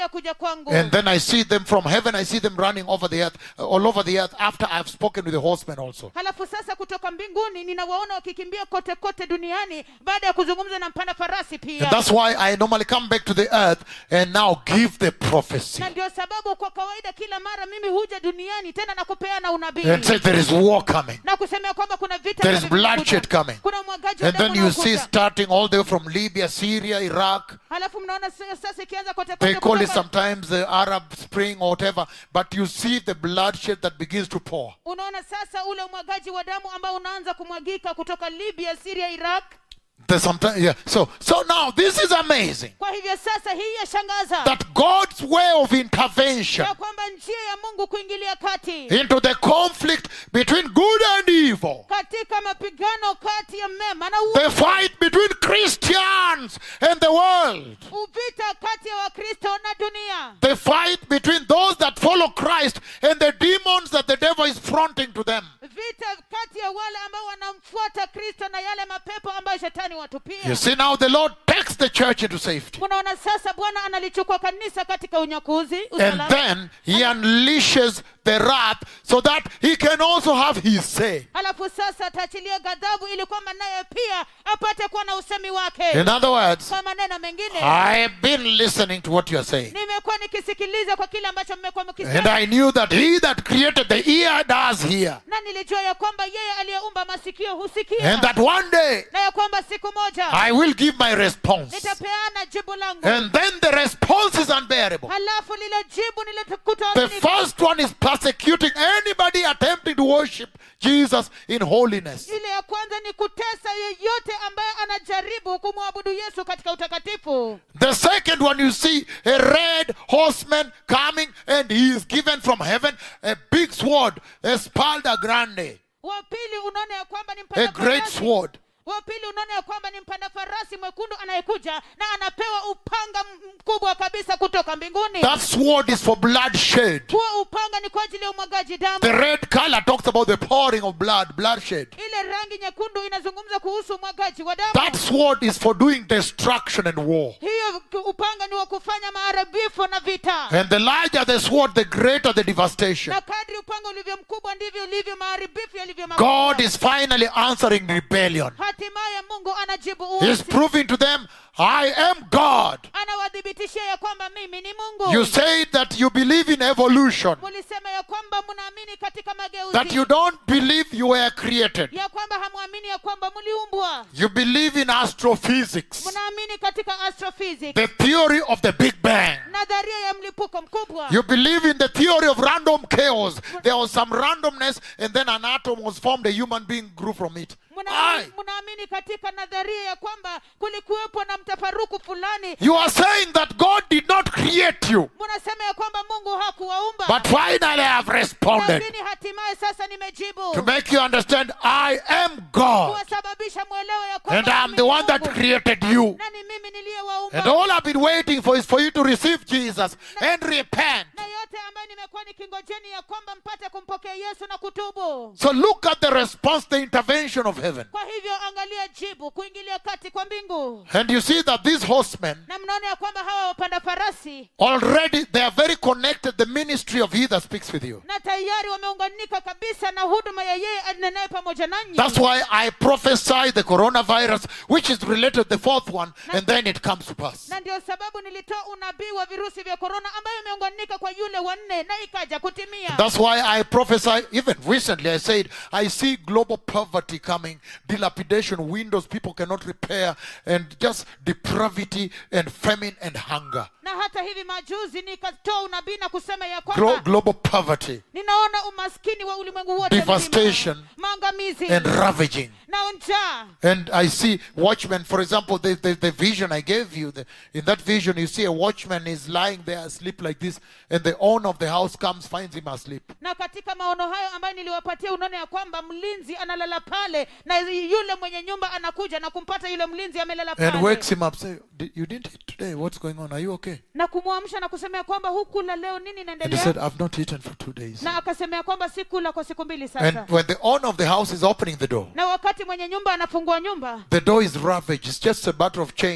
ya kuja kwangu And then I see them from heaven, I see them running over the earth, uh, all over the earth after I've spoken with the horsemen also. halafu sasa kutoka mbinguni ninawaona wakikimbia kote kote duniani baada ya kuzungumza na mpanda farasi And pia that's why I normally come back to the earth and now give the prophecy na ndio sababu kwa kawaida kila mara mimi huja duniani tena na kupeana unabii and say there is war coming. na kusemea kwamba kuna vita There is ambavyo bloodshed vinakuja. coming. kuna umwagaji wa And then damu you see unaokuja. starting all the way from Libya, Syria, Iraq. halafu mnaona s- sasa ikianza kote They kote call it kutoka- sometimes the Arab Spring or whatever, but you see the bloodshed that begins to pour. unaona sasa ule umwagaji wa damu ambao unaanza kumwagika kutoka libya syria iraq There's sometimes, yeah. So, so now this is amazing kwa hivyo sasa hii yashangaza that God's way of intervention ya kwamba njia ya mungu kuingilia kati into the conflict between good and evil, katika mapigano kati ya mema na u- the fight between Christians and the world, uvita kati ya wakristo na dunia the fight between those that follow Christ and the demons that the devil is fronting to them. vita kati ya wale ambao wanamfuata kristo na yale mapepo ambayo shetani watupia You see, now the Lord takes the church into safety. unaona sasa bwana analichukua kanisa katika unyakuzi And usalama then he unleashes the wrath so that he can also have his say. halafu sasa ataachilia ghadhabu ili kwamba naye pia apate kuwa na usemi wake In other words, kwa maneno mengine I've been listening to what you are saying. nimekuwa nikisikiliza kwa kile ambacho mmekuwa And mkisema I knew that he that created the ear does hear. na nilijua ya kwamba yeye aliyeumba masikio husikia And that one day na ya kwamba siku moja I will give my response. nitapeana jibu langu And then the response is unbearable. halafu lile jibu The nilikuta first one is persecuting anybody attempting to worship Jesus in holiness. ile ya kwanza ni kutesa yeyote ambaye anajaribu kumwabudu yesu katika utakatifu The second one, you see a red horseman coming, and he is given from heaven a big sword, a spalda grande, wa pili unaona ya kwamba ni a mpanda great farasi sword. wa pili unaona ya kwamba ni mpanda farasi mwekundu anayekuja na anapewa upanga m- mkubwa kabisa kutoka mbinguni That sword is for bloodshed. huo upanga ni kwa ajili ya umwagaji damu The red color talks about the pouring of blood, bloodshed. ile rangi nyekundu inazungumza kuhusu umwagaji wa damu That sword is for doing destruction and war. hiyo k- upanga ni wa kufanya maharibifu na vita And the larger the sword, the greater the devastation. na kadri upanga ulivyo mkubwa ndivyo ulivyo maharibifu yalivyo God makubwa is finally answering rebellion. hatimaye mungu anajibu He's uasi proving to them, I am God. anawadhibitishia ya kwamba mimi ni mungu You say that you believe in evolution, mulisema ya kwamba mnaamini katika mageuzi that you don't believe you were created. ya kwamba hamwamini ya kwamba mliumbwa You believe in astrophysics, mnaamini katika astrophysics the theory of the Big Bang. nadharia ya mlipuko mkubwa You believe in the theory of random chaos. There was some randomness, and then an atom was formed, a human being grew from it. Mnaamini- Aye. mnaamini katika nadharia ya kwamba kulikuwepo na mtafaruku fulani You are saying that God did not create you, mnasema ya kwamba mungu hakuwaumba but finally I have responded lakini hatimaye sasa nimejibu to make you understand I am God, kuwasababisha mwelewe ya and kwamba I'm mimi the ni one that Mungu. created you. na ni mimi niliyewaumba And all I've been waiting for is for you to receive Jesus and repent. na yote ambayo nimekuwa nikingojeni ya kwamba mpate kumpokea yesu na kutubu So look at the response, the intervention of heaven. kwa hivyo angalia jibu kuingilia kati kwa mbingu And you see that these horsemen na mnaona ya kwamba hawa wapanda farasi already they are very connected. The ministry of He that speaks with you. na tayari wameunganika kabisa na huduma ya yeye anenaye pamoja nanyi That's why I prophesy the coronavirus, which is related the fourth one, and then it comes to pass. na ndio sababu nilitoa unabii wa virusi vya korona ambayo imeunganika kwa yule wanne na ikaja kutimia That's why I prophesy, even recently, I said, I see global poverty coming, dilapidation, windows people cannot repair, and just depravity and famine and hunger. na hata hivi majuzi nikatoa unabii na kusema ya Glo- kwamba global poverty ninaona umaskini wa ulimwengu wote Devastation. mzima, maangamizi and ravaging. na njaa And I see watchmen, for example, the, the, the vision I gave you. The, in that vision, you see a watchman is lying there asleep like this, and the owner of the house comes, finds him asleep. na katika maono hayo ambayo niliwapatia unaona ya kwamba mlinzi analala pale na yule mwenye nyumba anakuja na kumpata yule mlinzi amelala And pale wakes him up, say, "Di- You didn't eat today. What's going on? Are you okay? na kumwamsha na kusema ya kwamba hukula leo nini And he inaendelea said, I've not eaten for two days. na akasema ya kwamba sikula kwa siku mbili sasa And when the owner of the house is opening the door, na wakati mwenye nyumba anafungua nyumba the door is ravaged. It's just a matter of chains.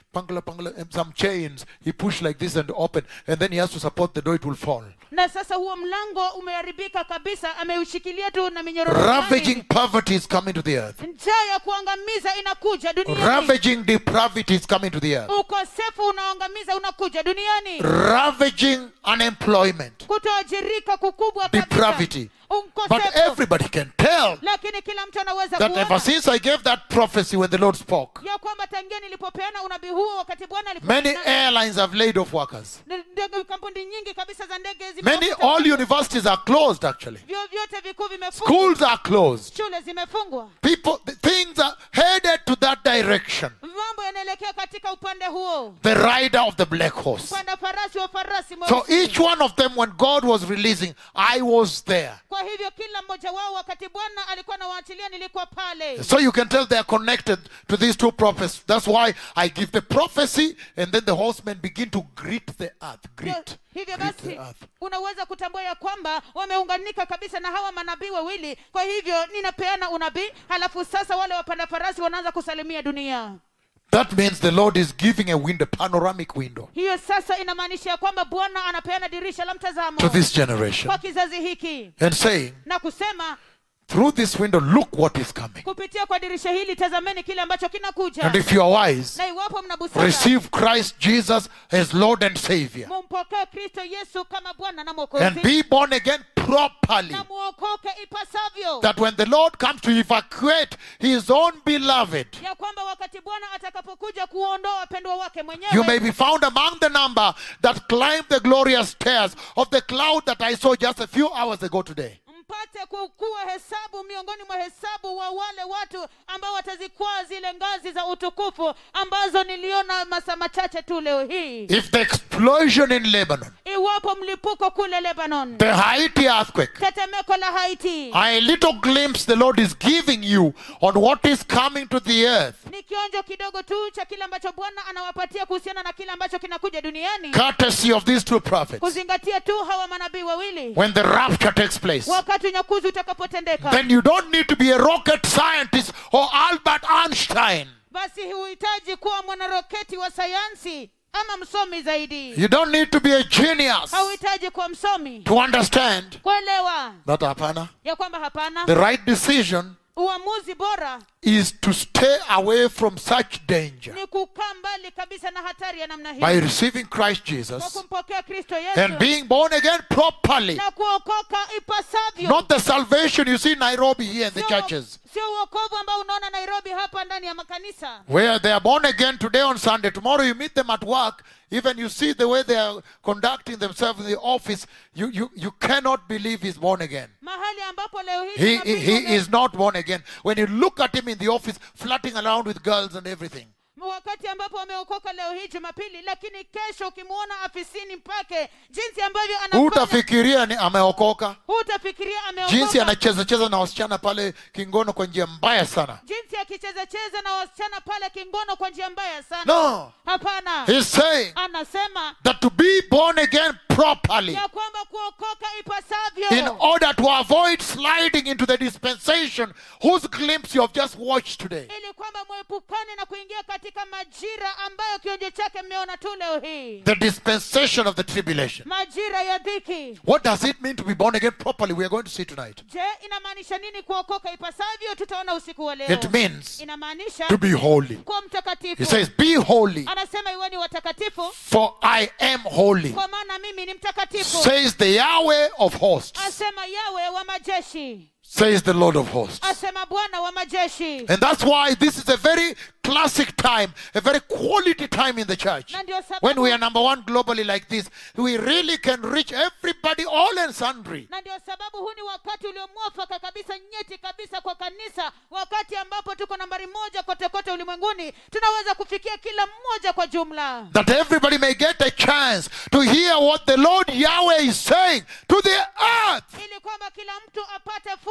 pangala, pangala, and some chains. He pushed like this and open, and then he has to support the door, it will fall. na sasa huo mlango umeharibika kabisa ameushikilia tu na minyororo Ravaging fulani. poverty is coming to the earth. njaa ya kuangamiza inakuja duniani Ravaging depravity is coming to the earth. ukosefu unaoangamiza unakuja duniani Ravaging unemployment. kutoajirika kukubwa Depravity. kabisa But ukosefu everybody can tell lakini kila mtu anaweza that ever kuona since I gave that prophecy when the Lord spoke, ya kwamba tangia nilipopeana unabii huo wakati bwana many alipo airlines have laid off workers. ndege kampuni nyingi kabisa za ndege Many, zimefuta. all universities are closed actually. vyuo vyote vikuu vimefungwa Schools are closed. shule zimefungwa People, the things are headed to that direction. mambo yanaelekea katika upande huo The rider of the black horse. upande farasi wa farasi So mweusi. each one of them, when God was releasing, I was there. kwa hivyo kila mmoja wao wakati bwana alikuwa anawaachilia nilikuwa pale So you can tell they are connected to these two prophets. That's why I give the prophecy, and then the horsemen begin to greet the earth. Greet. hivyo Greet basi the earth. unaweza kutambua ya kwamba wameunganika kabisa na hawa manabii wawili kwa hivyo ninapeana unabii halafu sasa wale wapanda farasi wanaanza kusalimia dunia That means the Lord is giving a window, panoramic window, hiyo sasa inamaanisha ya kwamba bwana anapeana dirisha la mtazamo to this generation kwa kizazi hiki and saying, na kusema through this window, look what is coming. kupitia kwa dirisha hili tazameni kile ambacho kinakuja And if you are wise, na iwapo mna busara receive Christ Jesus as Lord and Savior mumpokee kristo yesu kama bwana na and mwokozi be born again properly. na muokoke ipasavyo That when the Lord comes to evacuate His own beloved, ya kwamba wakati bwana atakapokuja kuondoa wapendwa wake you mwenyewe may be found among the number that climbed the glorious stairs of the cloud that I saw just a few hours ago today. mpate kukuwa hesabu miongoni mwa hesabu wa wale watu ambao watazikwaa zile ngazi za utukufu ambazo niliona masaa machache tu leo hii If the explosion in Lebanon, iwapo mlipuko kule lebanon the Haiti earthquake, tetemeko la haiti a little glimpse the Lord is giving you on what is coming to the earth, ni kionjo kidogo tu cha kile ambacho bwana anawapatia kuhusiana na kile ambacho kinakuja duniani courtesy of these two prophets, kuzingatia tu hawa manabii wawili when the rapture takes place. wakati unyakuzi utakapotendeka then you don't need to be a rocket scientist or Albert Einstein. basi huhitaji kuwa mwanaroketi wa sayansi ama msomi zaidi You don't need to be a genius hauhitaji kuwa msomi to understand kuelewa that hapana. ya kwamba hapana The right decision uamuzi bora is to stay away from such danger ni kukaa mbali kabisa na hatari ya namna by hii receiving Christ kwa Jesus kumpokea kristo and yesu being born again properly. na kuokoka ipasavyo Not the salvation you see in Nairobi here in the Sio- churches, sio uokovu ambao unaona nairobi hapa ndani ya makanisa where they are born again today on Sunday. Tomorrow you meet them at work. Even you see the way they are conducting themselves in the office. You, you, you cannot believe he's born again. mahali ambapo leo hii He, tunapigwa he, he leo- is not born again. When you look at him in the office, flirting around with girls and everything, wakati ambapo wameokoka leo hii jumapili lakini kesho ukimwona afisini pake jinsi ambavyo anafanya hutafikiria ni ameokoka. hutafikiria Jinsi ameokoka anacheza cheza na wasichana pale kingono kwa njia mbaya sana. jinsi akicheza cheza na wasichana pale kingono kwa njia mbaya sana No, hapana he's saying anasema that to be born again properly ya kwamba kuokoka ipasavyo in order to avoid sliding into the dispensation whose glimpse you have just watched today. ili kwamba mwepukane na kuingia katika majira ambayo kionjo chake mmeona tu leo hii The dispensation of the tribulation. majira ya dhiki What does it mean to be born again properly? We are going to see tonight. je inamaanisha nini kuokoka ipasavyo tutaona usiku wa leo It means inamaanisha to be holy. kuwa mtakatifu He says, Be holy, anasema iweni watakatifu for I am holy, kwa maana mimi ni mtakatifu says the Yahweh of hosts, asema yawe wa majeshi says the Lord of hosts. asema bwana wa majeshi And that's why this is a very classic time, a very quality time in the church. na ndio When we sababu are number one globally like this, we really can reach everybody, all and sundry. na ndio sababu huu ni wakati uliomwafaka kabisa nyeti kabisa kwa kanisa wakati ambapo tuko nambari moja kote kote ulimwenguni tunaweza kufikia kila mmoja kwa jumla That everybody may get a chance to hear what the Lord Yahweh is saying to the earth. ili kwamba kila mtu apate fursa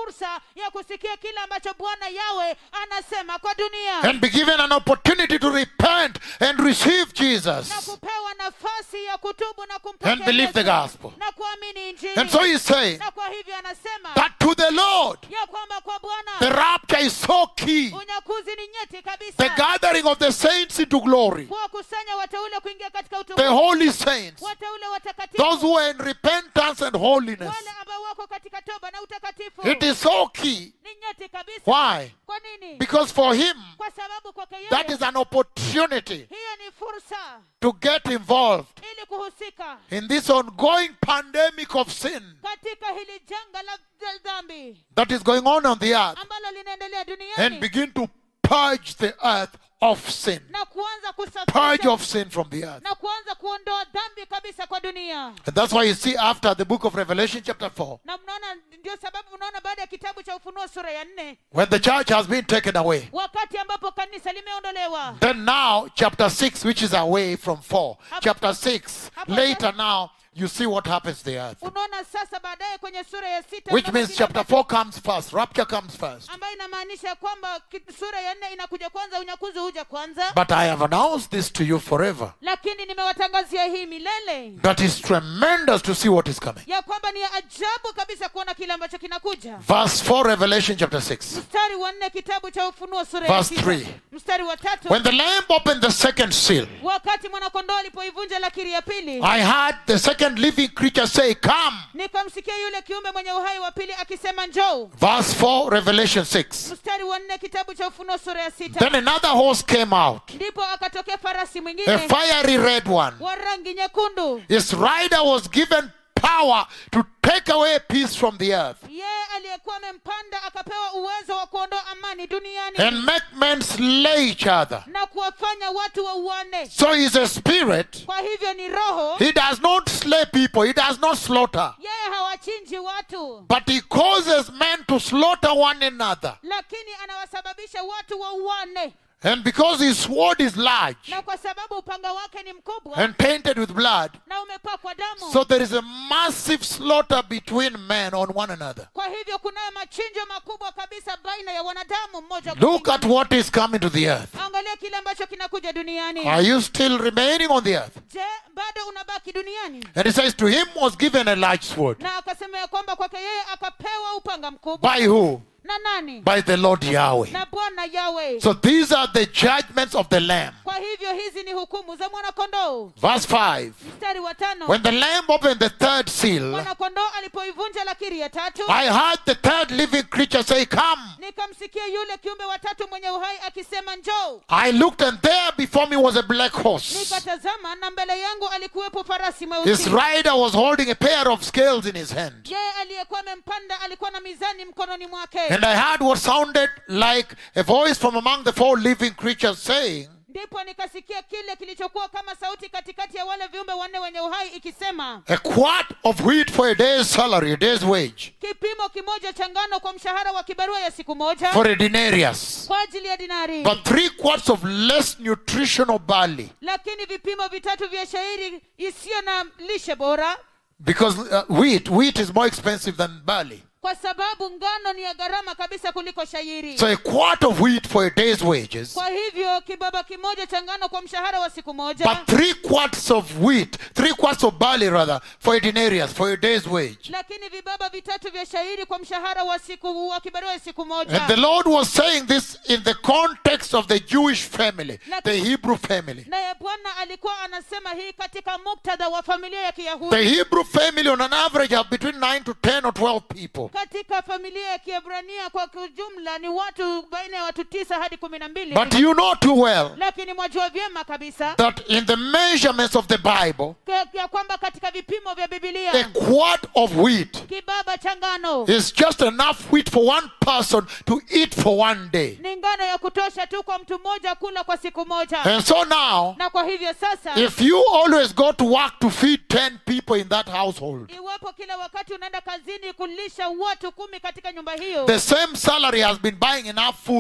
fursa ya kusikia kile ambacho bwana yawe anasema kwa dunia and be given an opportunity to repent and receive na Jesus kupewa nafasi ya kutubu na and kumpokea believe the Yesu gospel. na kuamini injili And so he's saying na kwa hivyo anasema that to the Lord, ya kwamba kwa the bwana rapture is so key. unyakuzi ni nyeti The kabisa gathering of the saints into glory, kuwakusanya wateule kuingia katika the utukufu holy saints, wateule those watakatifu who are in repentance and holiness. wale ambao wako katika toba na utakatifu It is so key. ni nyeti kabisa Why? kwa nini Because for him, kwa sababu kwake that yeye is an opportunity hiyo ni fursa to get involved ili kuhusika in this ongoing pandemic of sin katika hili janga la la dhambi that is going on on the earth ambalo linaendelea and duniani begin to purge the earth of sin. na kuanza Purge kusafisha of sin from the earth. na kuanza kuondoa dhambi kabisa kwa dunia And that's why you see after the book of Revelation, chapter 4, na mnaona ndio sababu mnaona baada ya kitabu cha ufunuo sura ya nne when the church has been taken away, wakati ambapo kanisa limeondolewa then now chapter 6, which is away from 4, chapter 6, later now, you see what happens to the earth. unaona sasa baadaye kwenye sura ya sita Which ambapo means kile chapter ambacho- 4 comes first, rapture comes first. ambayo inamaanisha kwamba ki- sura ya nne inakuja kwanza unyakuzi huja kwanza But I have announced this to you forever. lakini nimewatangazia hii milele That is tremendous to see what is coming. ya kwamba ni ya ajabu kabisa kuona kile ambacho kinakuja Verse 4, Revelation chapter 6. mstari wa nne kitabu cha ufunuo sura ya Verse sita. three. mstari wa tatu When the Lamb opened the second seal, wakati mwanakondoo alipoivunja lakiri ya pili I heard the second living creature say, Come. nikamsikia yule kiumbe mwenye uhai wa pili akisema njoo Verse 4, Revelation 6. mstari wa nne kitabu cha ufunuo sura ya sita Then another horse came out, ndipo akatokea farasi a mwingine fiery red one. wa rangi nyekundu His rider was given power to take away peace from the earth yeye aliyekuwa amempanda akapewa uwezo wa kuondoa amani duniani and make men slay each other. na kuwafanya watu wauane So he's a spirit. kwa hivyo ni roho He does not slay people, he does not slaughter. yeye hawachinji watu But he causes men to slaughter one another. lakini anawasababisha watu wauane And because his sword is large na kwa sababu upanga wake ni mkubwa and painted with blood, na umepakwa damu so there is a massive slaughter between men on one another. kwa hivyo kunayo machinjo makubwa kabisa baina ya wanadamu mmoja kwa Look at mwingine. what is coming to the earth. angalia kile ambacho kinakuja duniani Are you still remaining on the earth? je bado unabaki duniani And it says, To him was given a large sword. na akasema ya kwamba kwake yeye akapewa upanga mkubwa By who? na nani By the Lord Yahweh. na bwana yawe So these are the judgments of the Lamb. kwa hivyo hizi ni hukumu za mwanakondoo Verse 5. mstari wa tano When the Lamb opened the third seal, mwanakondoo alipoivunja lakiri ya tatu I heard the third living creature say, Come. nikamsikia yule kiumbe watatu mwenye uhai akisema njoo I looked, and there before me was a black horse. nikatazama na mbele yangu alikuwepo farasi His mweusi rider was holding a pair of scales in his hand. yeye aliyekuwa amempanda alikuwa na mizani mkononi mwake And I heard what sounded like a voice from among the four living creatures saying, ndipo nikasikia kile kilichokuwa kama sauti katikati ya wale viumbe wanne wenye uhai ikisema A quart of wheat for a day's salary, a day's wage, kipimo kimoja cha ngano kwa mshahara wa kibarua ya siku moja for a denarius. kwa ajili ya dinari But three quarts of less nutritional barley, lakini vipimo vitatu vya shairi isiyo na lishe bora because uh, wheat, wheat is more expensive than barley. kwa sababu ngano ni ya gharama kabisa kuliko shairi So a quart of wheat for a day's wages, kwa hivyo kibaba kimoja cha ngano kwa mshahara wa siku moja but three quarts of wheat, three quarts of barley rather, for a denarius, for a day's wage. lakini vibaba vitatu vya shairi kwa mshahara wa siku wa kibarua ya siku And the moja Lord was saying this in the context of the Jewish family, the Hebrew family. naye bwana alikuwa anasema hii katika muktadha wa familia ya The kiyahudi Hebrew family, on an average, have between 9 to 10 or 12 people. katika familia ya kiebrania kwa ujumla ni watu baina ya watu tisa hadi kumi na mbili But you know too well lakini mwajua vyema kabisa that in the measurements of the Bible, ya- ya kwamba katika vipimo vya a bibilia quart of wheat kibaba cha ngano is just enough wheat for one person to eat for one day. ni ngano ya kutosha tu kwa mtu mmoja kula kwa siku moja And so now, na kwa hivyo sasa if you always go to work to feed 10 people in that household, iwapo kila wakati unaenda kazini kulisha watu kumi katika nyumba hiyo the same salary has been buying enough food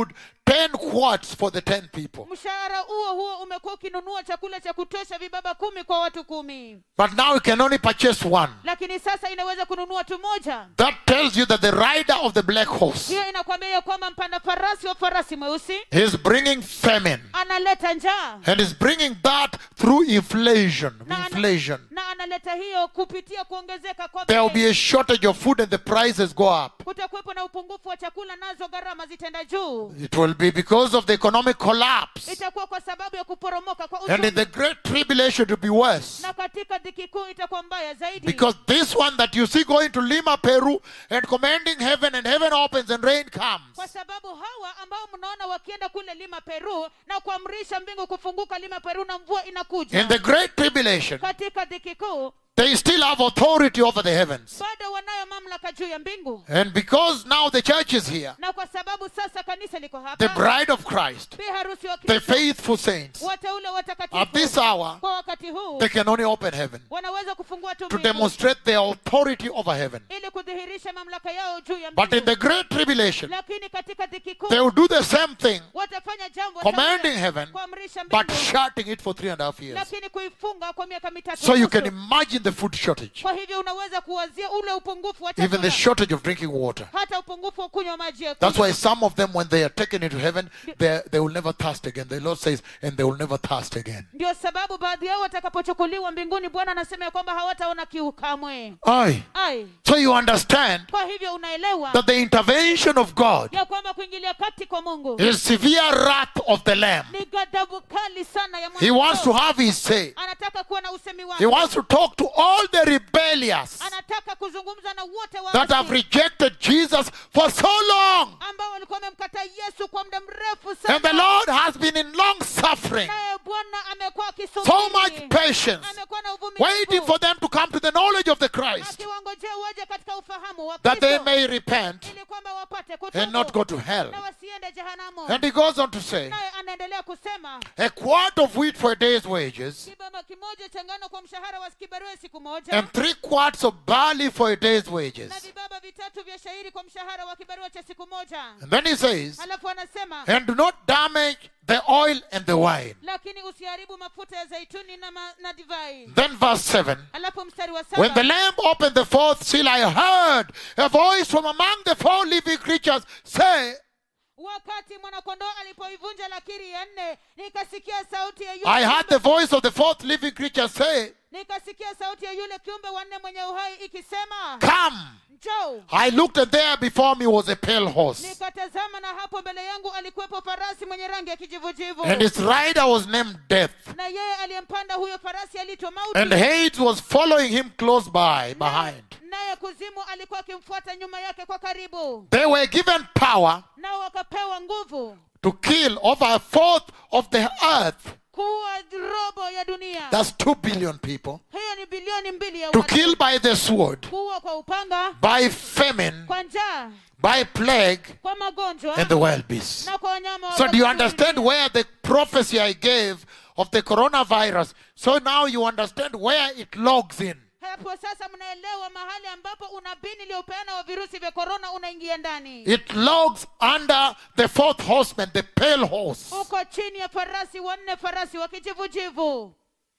10 quarts for the 10 people. mshahara huo huo umekuwa ukinunua chakula cha kutosha vibaba kumi kwa watu kumi But now you can only purchase one. lakini sasa inaweza kununua tu moja That tells you that the rider of the black horse hiyo inakwambia ya kwamba mpanda farasi wa farasi mweusi is bringing famine. analeta njaa And is bringing that through inflation. na, ana- Inflation. na analeta hiyo kupitia kuongezeka kwa There will bei. be a shortage of food and the prices go up. kutakuwepo na upungufu wa chakula nazo gharama zitaenda juu It will be because of the economic collapse. itakuwa kwa sababu ya kuporomoka kwa And in uchumi the great tribulation to be worse. na katika dhiki kuu itakuwa mbaya zaidi Because this one that you see going to Lima, Peru, and commanding heaven, and heaven opens and rain comes. kwa sababu hawa ambao mnaona wakienda kule lima peru na kuamrisha mbingu kufunguka lima peru na mvua inakuja In the great tribulation, katika dhiki kuu they still have authority over the heavens. bado wanayo mamlaka juu ya mbingu And because now the church is here, na kwa sababu sasa kanisa liko the hapa bride of Christ, bi harusi wa the kristo faithful saints, wateule at watakatifu this hour, kwa wakati huu they can only open heaven wanaweza kufungua tu to mbingu demonstrate their authority over heaven. ili kudhihirisha mamlaka yao juu ya But in mbingu the great tribulation, lakini katika dhiki kuu they will do the same thing, watafanya jambo commanding sawa, heaven, kuamrisha but mbingu shutting it for three and a half years. lakini kuifunga kwa miaka mitatu So you nusu. can imagine the food shortage, kwa hivyo unaweza kuwazia ule upungufu wa even the chakula shortage of drinking water. hata upungufu wa kunywa maji ya That's kunywa. why some of them, when they are taken into heaven, they, they will never thirst again. The Lord says, and they will never thirst again. ndio sababu baadhi yao watakapochukuliwa mbinguni bwana anasema ya kwamba hawataona kiu kamwe Aye. ai So you understand kwa hivyo unaelewa that the intervention of God ya kwamba kuingilia kati kwa mungu is severe wrath of the Lamb. ni ghadhabu kali sana ya He wants to mwanadamu. have his say. anataka kuwa na usemi He wake wants to talk to all the rebellious anataka kuzungumza na wote that have waasi rejected Jesus for so long. ambao walikuwa wamemkataa yesu kwa muda mrefu And the sana Lord has been in long suffering, naye bwana amekuwa so much akisubiri patience, amekuwa na waiting uvumilivu for them to come to the knowledge of the Christ, akiwangojea waje katika ufahamu wa that they Kristo, may repent ili kwamba wapate and not kutubu go to hell. na wasiende jehanamu And he goes on to say, naye anaendelea kusema a quart of wheat for a day's wages, kibaba kimoja cha ngano kwa mshahara wa kibarua siku moja and three quarts of barley for a day's wages. na vibaba vitatu vya shairi kwa mshahara wa kibarua cha siku moja And then he says, halafu anasema and do not damage the oil and the wine. lakini usiharibu mafuta ya zaituni na, ma, na divai Then verse 7. halafu mstari wa When the saba Lamb opened the fourth seal, I heard a voice from among the four living creatures say, wakati mwanakondoo alipoivunja lakiri ya nne nikasikia sauti ya yule I heard kiumbe- the voice of the fourth living creature say, nikasikia sauti ya yule kiumbe wanne mwenye uhai ikisema Come. njoo I looked, and there before me was a pale horse, nikatazama na hapo mbele yangu alikuwepo farasi mwenye rangi ya kijivujivu and its rider was named Death, na yeye aliyempanda huyo farasi aliitwa and mauti Hades was following him close by, behind. naye kuzimu alikuwa akimfuata nyuma yake kwa karibu They were given power nao wakapewa nguvu to kill over a fourth of the earth. kuwa robo ya dunia That's two billion people. hiyo ni bilioni mbili ya To watu. kill by the sword, kuwa kwa upanga by famine, kwa njaa by plague, kwa magonjwa and the wild beasts. na kwa wanyama wa So do you porini. understand where the prophecy I gave of the coronavirus? So now you understand where it logs in. hapo sasa mnaelewa mahali ambapo unabii niliopeana wa virusi vya korona unaingia ndani It logs under the fourth horseman, the pale horse. uko chini ya farasi wanne farasi wa kijivujivu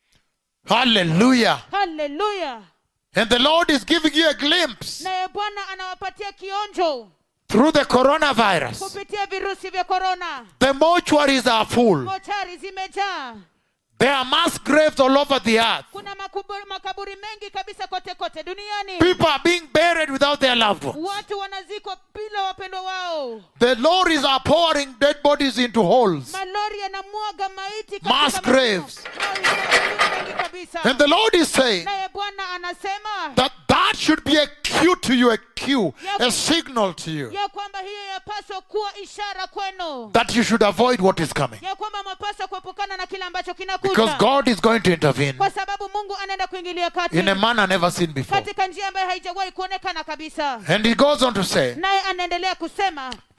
Hallelujah. haleluya And the Lord is giving you a glimpse naye bwana anawapatia kionjo through the coronavirus. kupitia virusi vya korona The mortuaries are full. mochari zimejaa There are mass graves all over the earth. kuna makuburi, makaburi mengi kabisa kote kote duniani People are being buried without their loved ones. watu wanazikwa bila wapendwa wao The lorries are pouring dead bodies into holes. malori yanamwaga maiti katika Mass mashimo. graves. Makaburi mengi kabisa And the Lord is saying naye bwana anasema that that should be a cue to you, a cue, a signal to you ya kwamba hiyo yapaswa kuwa ishara kwenu that you should avoid what is coming. ya kwamba mapaswa kuepukana na kile ambacho Because kinakuja God is going to intervene kwa sababu mungu anaenda kuingilia kati in a manner never seen before. katika njia ambayo haijawahi kuonekana kabisa And he goes on to say naye anaendelea kusema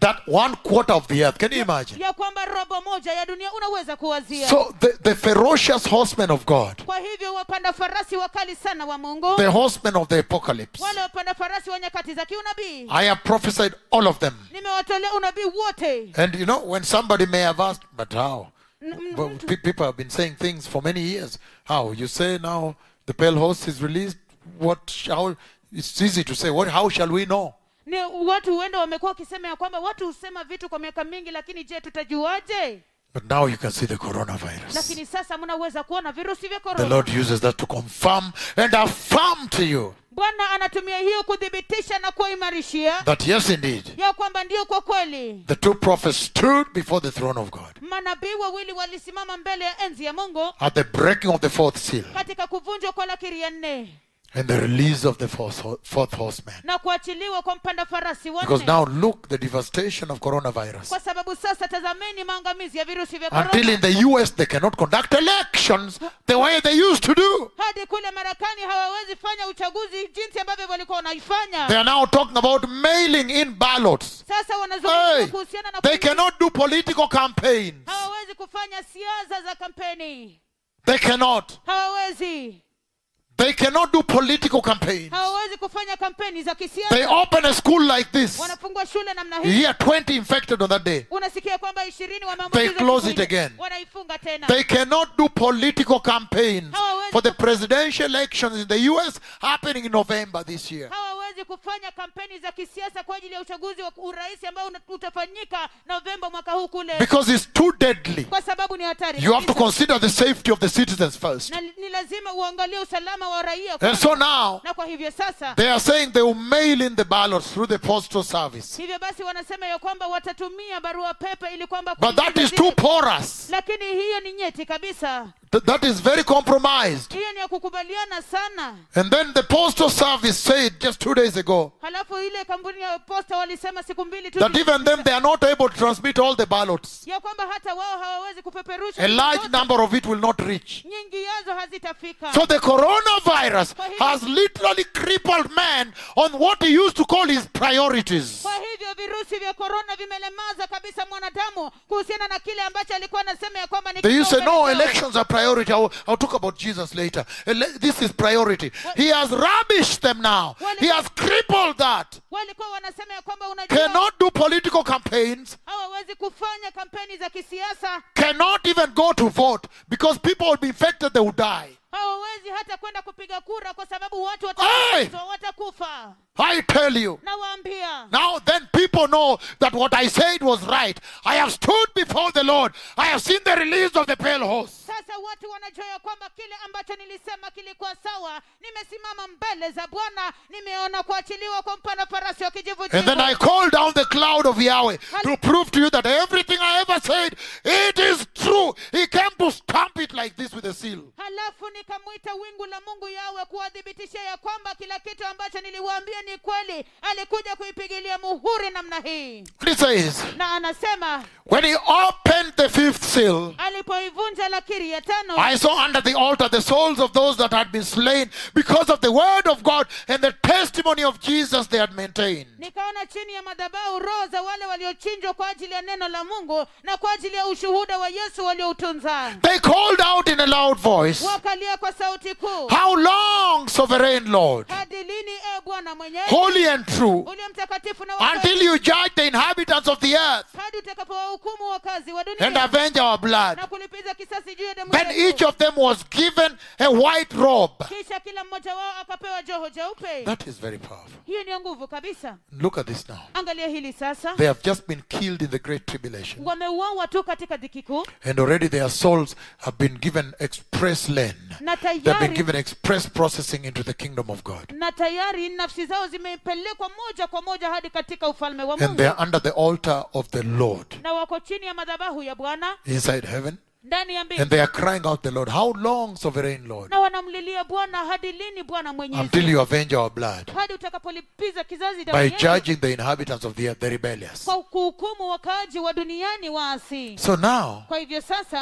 that one quarter of the earth. Can you imagine? ya kwamba robo moja ya dunia unaweza kuwazia So the, the ferocious horsemen of God, kwa hivyo wapanda farasi wakali sana wa mungu the horsemen of the apocalypse, wale wapanda farasi wa nyakati za kiunabii I have prophesied all of them. nimewatolea unabii wote And you know, when somebody may have asked, but how? N- m- Well, pe- people have been saying things for many years. How? You say now the pale horse is released. What shall? It's easy to say. What? How shall we know? ni watu huenda wamekuwa wakisema ya kwamba watu husema vitu kwa miaka mingi lakini je tutajuaje But now you can see the coronavirus. lakini sasa mnaweza kuona virusi vya The korona Lord uses that to confirm and affirm to you bwana anatumia hiyo kuthibitisha na kuimarishia that yes, indeed, ya kwamba ndio kwa kweli the two prophets stood before the throne of God manabii wawili walisimama mbele ya enzi ya mungu at the breaking of the fourth seal katika kuvunjwa kwa lakiri ya nne and the release of the fourth, ho- fourth horseman. na kuachiliwa kwa mpanda farasi wa Because nne now look the devastation of coronavirus. kwa sababu sasa tazameni maangamizi ya virusi vya Until korona in the US they cannot conduct elections the way they used to do. hadi kule marekani hawawezi fanya uchaguzi jinsi ambavyo walikuwa wanaifanya They are now talking about mailing in ballots. sasa wanazungumza Hey, kuhusiana na they kuingi- cannot do political campaigns. hawawezi kufanya siasa za kampeni They cannot. hawawezi They cannot do political campaigns. hawawezi kufanya kampeni za They kisiasa open a school like this. wanafungua shule namna You hii hear 20 infected on that day. unasikia kwamba ishirini They wameambukizwa close siku it ile. again. wanaifunga tena They cannot do political campaigns Hawawezi for the presidential elections in the US happening in November this year. hawawezi kufanya kampeni za kisiasa kwa ajili ya uchaguzi wa urais ambao una- utafanyika novemba mwaka huu kule Because it's too deadly. kwa sababu ni hatari You have to kabisa. consider the safety of the citizens first. na ni lazima uangalie usalama wa raia And kwanza. so now, na kwa hivyo sasa they are saying they will mail in the ballots through the postal service. hivyo basi wanasema ya kwamba watatumia barua pepe ili kwamba But that kuingiza is too zile- porous. lakini hiyo ni nyeti kabisa Th- that is very compromised. hiyo ni ya kukubaliana sana And then the postal service said just two days ago halafu ile kampuni ya posta walisema siku mbili tu that even them they are not able to transmit all the ballots. ya kwamba hata wao hawawezi kupeperusha A large zote. number of it will not reach. nyingi yazo hazitafika So the coronavirus Kwa hivyo- has literally crippled man on what he used to call his priorities. kwa hivyo virusi vya korona vimelemaza kabisa mwanadamu kuhusiana na kile ambacho alikuwa anasema ya kwamba ni They used to say, no, kipaumbele chao." elections are priority. I'll, I'll talk about Jesus later. Ele- This is priority. He has rubbished them now. He has crippled that. walikuwa wanasema ya kwamba unajua Cannot do political campaigns. hawawezi kufanya kampeni za kisiasa Cannot even go to vote because people will be infected, they will die. hawawezi hata kwenda kupiga kura kwa sababu watu Hey! wataambukizwa, watakufa I tell you. nawaambia Now then people know that what I said was right. I have stood before the Lord. I have seen the release of the pale horse. sasa watu wanajua ya kwamba kile ambacho nilisema kilikuwa sawa nimesimama mbele za bwana nimeona kuachiliwa kwa mpana farasi wa kijivu And then I called down the cloud of Yahweh to prove to you that everything I ever said, it is true. He came to stamp it like this with a seal. halafu nikamwita wingu la mungu yawe kuwadhibitishia ya kwamba kila kitu ambacho niliwaambia ni kweli alikuja kuipigilia muhuri namna hii And it says, na anasema when he opened the fifth seal, alipoivunja lakiri ya tano I saw under the altar the souls of those that had been slain because of the word of God and the testimony of Jesus they had maintained. nikaona chini ya madhabahu roho za wale waliochinjwa kwa ajili ya neno la mungu na kwa ajili ya ushuhuda wa yesu walioutunza They called out in a loud voice, wakalia kwa sauti kuu How long, sovereign Lord, hadi lini e bwana mwenyewe holy and true, ulio mtakatifu na wa until kweli, you judge the inhabitants of the earth hadi utakapowahukumu wakazi wa and dunia avenge our blood? na kulipiza kisasi juu ya damu Then yetu. each of them was given a white robe. kisha kila mmoja wao akapewa joho jeupe That is very powerful. hiyo ni ya nguvu kabisa Look at this now. angalia hili sasa They have just been killed in the great tribulation. wameuawa tu katika dhiki kuu And already their souls have been given express lane. na They've been tayari given express processing into the kingdom of God. na tayari nafsi zao zimepelekwa moja kwa moja hadi katika ufalme wa And mungu they are under the altar of the Lord na wako chini ya madhabahu ya bwana inside heaven. ndani ya mbingu And they are crying out the Lord, How long, sovereign Lord, na wanamlilia bwana hadi lini bwana until mwenyezi you avenge our blood hadi utakapolipiza kizazi damu by yetu judging the inhabitants of the earth, the rebellious? kwa kuhukumu wakaaji wa duniani waasi So now, kwa hivyo sasa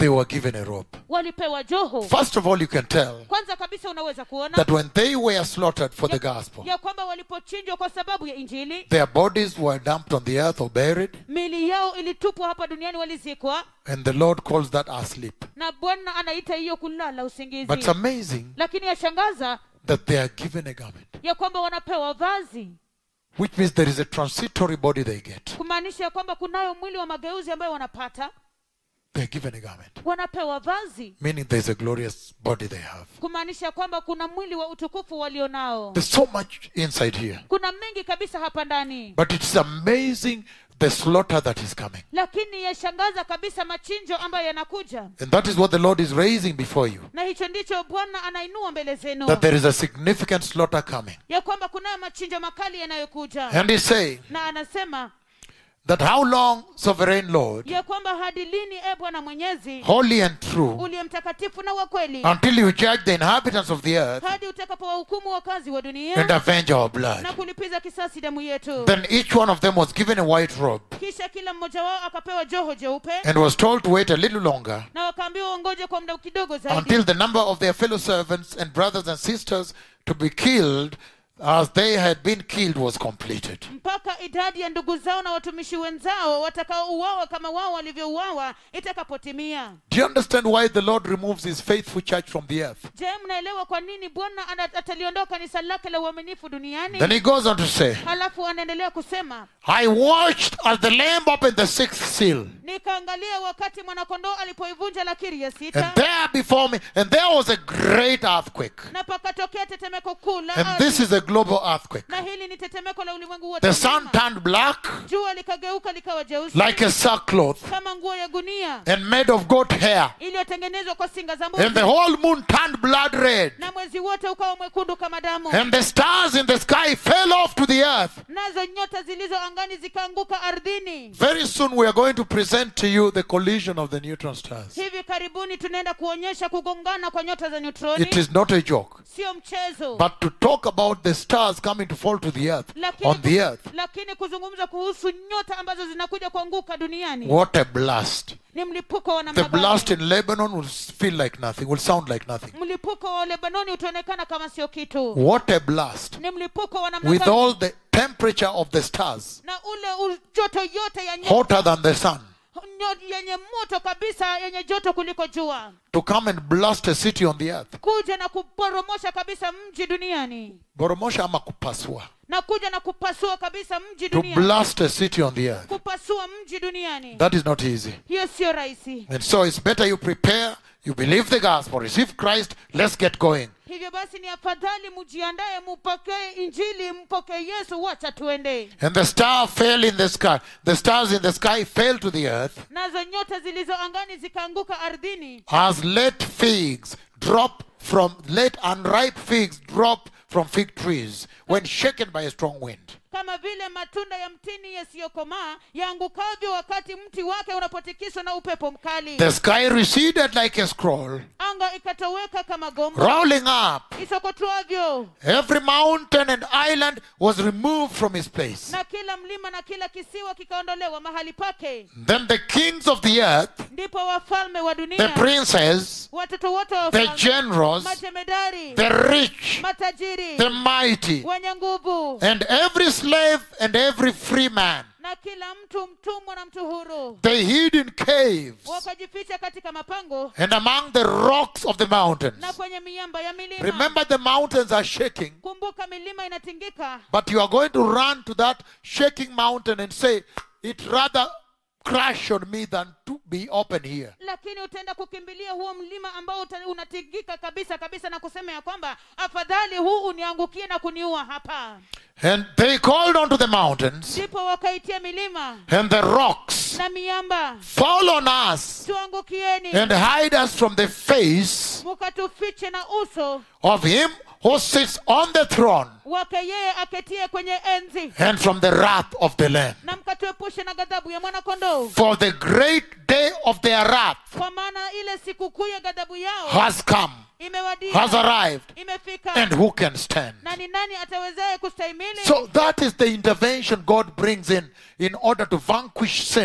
they were given a robe. walipewa joho First of all, you can tell kwanza kabisa unaweza kuona that when they were slaughtered for the gospel, ya kwamba walipochinjwa kwa sababu ya injili their bodies were dumped on the earth or buried, mili yao ilitupwa hapa duniani walizikwa and the Lord calls that our sleep. na bwana anaita hiyo kulala usingizi But it's amazing lakini yashangaza that they are given a garment, ya kwamba wanapewa vazi which means there is a transitory body they get. kumaanisha ya kwamba kunayo mwili wa mageuzi ambayo wanapata They're given a garment, wanapewa vazi meaning there's a glorious body they have. kumaanisha ya kwamba kuna mwili wa utukufu walionao There's so much inside here. kuna mengi kabisa hapa ndani But it's amazing the slaughter that is coming. lakini yashangaza kabisa machinjo ambayo yanakuja And that is what the Lord is raising before you. na hicho ndicho bwana anainua mbele zenu That there is a significant slaughter coming. ya kwamba kunayo machinjo makali yanayokuja And he's saying na anasema that how long, sovereign Lord, ya kwamba hadi lini e bwana mwenyezi holy and true, uliye mtakatifu na wa kweli until you judge the inhabitants of the earth hadi utakapowahukumu wakazi wa and dunia avenge our blood. na kulipiza kisasi damu yetu Then each one of them was given a white robe kisha kila mmoja wao akapewa joho jeupe and was told to wait a little longer na wakaambiwa wangoje kwa muda kidogo zaidi until the number of their fellow servants and brothers and sisters to be killed as they had been killed was completed. mpaka idadi ya ndugu zao na watumishi wenzao watakaouawa kama wao walivyouawa itakapotimia Do you understand why the Lord removes his faithful church from the earth? je mnaelewa kwa nini bwana ana- ataliondoa kanisa lake la uaminifu duniani Then he goes on to say, halafu anaendelea kusema I watched as the lamb opened the sixth seal. nikaangalia wakati mwanakondoo alipoivunja lakiri ya sita And there before me, and there was a great earthquake. na pakatokea tetemeko kuu la And ardhi. this is a global earthquake. na hili ni tetemeko la ulimwengu wote The sun mzima. turned black jua likageuka likawa jeusi like a sackcloth kama nguo ya gunia and made of goat hair. iliyotengenezwa kwa singa za And the mbuzi whole moon turned blood red. na mwezi wote ukawa mwekundu kama damu And the stars in the sky fell off to the earth. nazo nyota zilizo angani zikaanguka ardhini Very soon we are going to present to you the collision of the neutron stars. hivi karibuni tunaenda kuonyesha kugongana kwa nyota za neutroni It is not a joke. sio mchezo But to talk about the stars coming to fall to the earth, lakini, on the earth, lakini kuzungumza kuhusu nyota ambazo zinakuja kuanguka duniani what a blast. ni mlipuko wa The namna blast gani in Lebanon will feel like nothing, will sound like nothing. mlipuko wa lebanoni utaonekana kama sio kitu What a blast. ni mlipuko wa namna With gani all the temperature of the stars, na ule u- joto yote ya nyota hotter than the sun, nyo- yenye moto kabisa yenye joto kuliko jua to come and blast a city on the earth. kuja na kuporomosha kabisa mji duniani Boromosha ama kupasua. na kuja na kupasua kabisa mji To duniani blast a city on the earth. kupasua mji duniani That is not easy. hiyo sio rahisi And so it's better you prepare, you believe the gospel, receive Christ, let's get going. hivyo basi ni afadhali mjiandaye mupokee injili mpokee yesu wacha tuende And the star fell in the sky. The stars in the sky fell to the earth nazo nyota zilizo angani zikaanguka ardhini as late figs drop from late unripe figs drop from fig trees when shaken by a strong wind. kama vile matunda ya mtini yasiyokomaa yaangukavyo wakati mti wake unapotikiswa na upepo mkali The sky receded like a scroll, anga ikatoweka kama gombo rolling up. isokotwavyo Every mountain and island was removed from its place. na kila mlima na kila kisiwa kikaondolewa mahali pake Then the kings of the earth, ndipo wafalme wa the dunia princes, watoto wote wa the wafalme, generals, matemedari the rich, matajiri the mighty, wenye nguvu and every slave and every free man. na kila mtu mtumwa na mtu huru They hid in caves wakajificha katika mapango and among the rocks of the mountains. na kwenye miamba ya milima Remember, the mountains are shaking, kumbuka milima inatingika but you are going to run to that shaking mountain and say, It rather crash on me than to be open here. lakini utaenda kukimbilia huo mlima ambao uta- unatingika kabisa kabisa na kusema ya kwamba afadhali huu uniangukie na kuniua hapa And they called unto the mountains ndipo wakaitia milima and the rocks, na miamba Fall on us tuangukieni and hide us from the face mukatufiche na uso of him who sits on the throne wake yeye aketie kwenye enzi and from the wrath of the Lamb. na mkatuepushe na ghadhabu ya mwanakondoo For the great day of their wrath kwa maana ile sikukuu ya ghadhabu yao has come, imewadia has arrived, imefika and who can stand? na ni nani atawezaye kustahimili So that is the intervention God brings in in order to vanquish sin,